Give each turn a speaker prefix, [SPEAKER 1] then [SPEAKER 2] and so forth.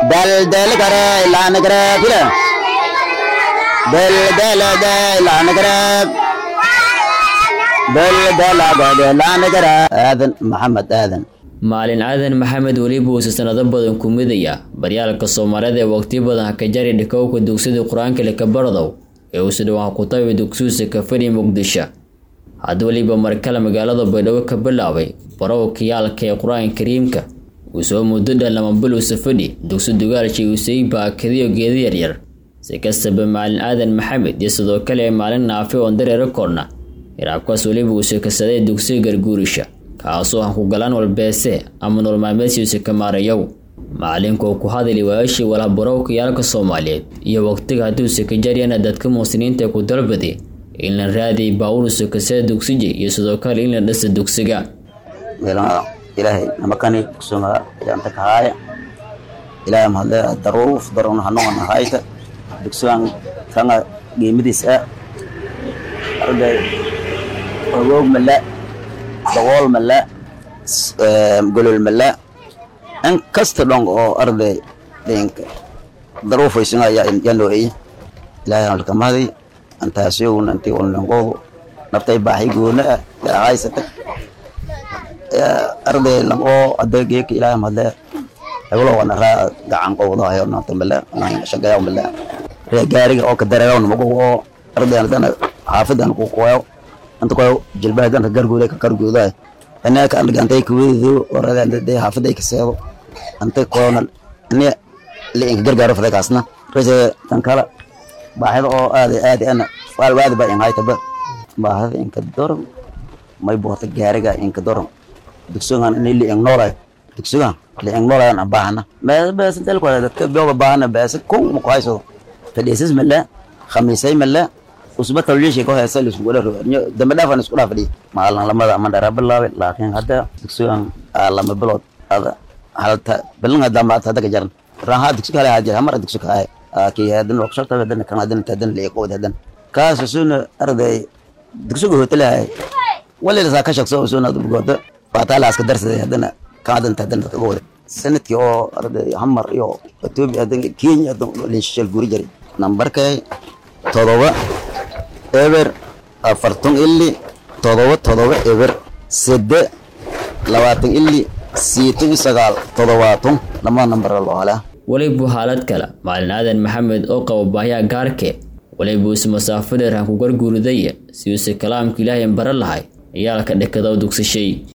[SPEAKER 1] dal dal kare lan kare fila dal dal dal lan kare dal dal dal lan kare aadan maxamed aadan
[SPEAKER 2] maalin aadan maxamed weliba uusa sanado badan ku midaya baryaalka soomaaliyeed ee waqti badan haka jari dhikowka dugsida qur-aanka lekabardow ee uusa dhawaan ku tabi dugsiusa kafani muqdisho had weliba markale magaalada baydhabo ka bilaabay barow kiyaalka ee qur-aanka kariimka uu soo muddo dhan lama bil uusa fadhi dugsi dugaalshi uusay baakadiyo geeda yaryar si kastaba maalin aadan maxamed iyo sidoo kale maalin naafi oon dareero korna iraabkaas weliba uusa kasaday dugsiga garguurisha kaasoo han ku galaan walbeese ama nololmaalmeedsiisa ka maarayow macalinkoo ku hadali waayashii walabarow kiyaalka soomaaliyeed iyo waqtiga hadduusa ka jaryana dadka muslimiinta ku dalbaday in la raadiy baawurusa kasada dugsija iyo sidoo kale in la dhisa dugsiga
[SPEAKER 1] ilaahay namakani dugsunga yanta kahaaya ilaahay mahadle daruuf darun hanuun hayta dugsugan kanga qiimadiis ah arday ogoog mala dawool mala golol mala in kasta dhong oo arday dhinka daruufaysunga yanooeye ilaahay halkamadi antaasiyowna intii ulnangoodu naftay baaxi goona ah haysata arday langoo adeegeeka ilaahay mahadle heblo wana raa gacan qowdahayo nanta mala shagayaw mala ree gaariga oo ka dareeraw namago oo arday hadana xaafidan ku qoyo anta koyo jilbaha danka gargooda ka gargoodahay anaka an gantay kuwedo orada de xaafiday ka seedo anta koyona ani li inka gargaaro faday kaasna rese tan kala baahida oo aad aad ana waalwaadi ba in haytaba baahida inka doron may boota gaariga inka doron dugsugan ini li ing noolay dugsugan li ing noolay an baahna bees bees intel ko dadka bioga baahna bees kun ma ku hayso fadhiisas mala khamiisay mala usba tawliishi ko heesa la isku wada dambe dhaafan isku dhaafadhi maalin lamada ama dhara bilaabay laakiin hadda dugsigan lama bilood ada halta bilinga dambaad hadda ka jaran raha dugsi kale hadir hamar dugsi kale ki hadan waqshata hadan kan hadan hadan liiqood hadan kaas suna arday dugsiga hotelahay wali la ka shaqso suna dugooda faataala aska darsaday hadana kan hadan hadan ka gooda sanadkii oo arday hamar iyo Ethiopia hadan Kenya hadan liishal guri jari nambarkay todoba eber afartan ili todoba todoba eber sede labaatan ili siyeetan iyo sagaal todobaatan lama nambar loo halaa
[SPEAKER 2] welibu xaalad kale maalin aadan maxamed oo qabo baahyaa gaarke welibu is masaafo dheer han ku garguuridaya si uuse kalaamka ilaahay bara lahay ayaalka dhekadaw dugsashay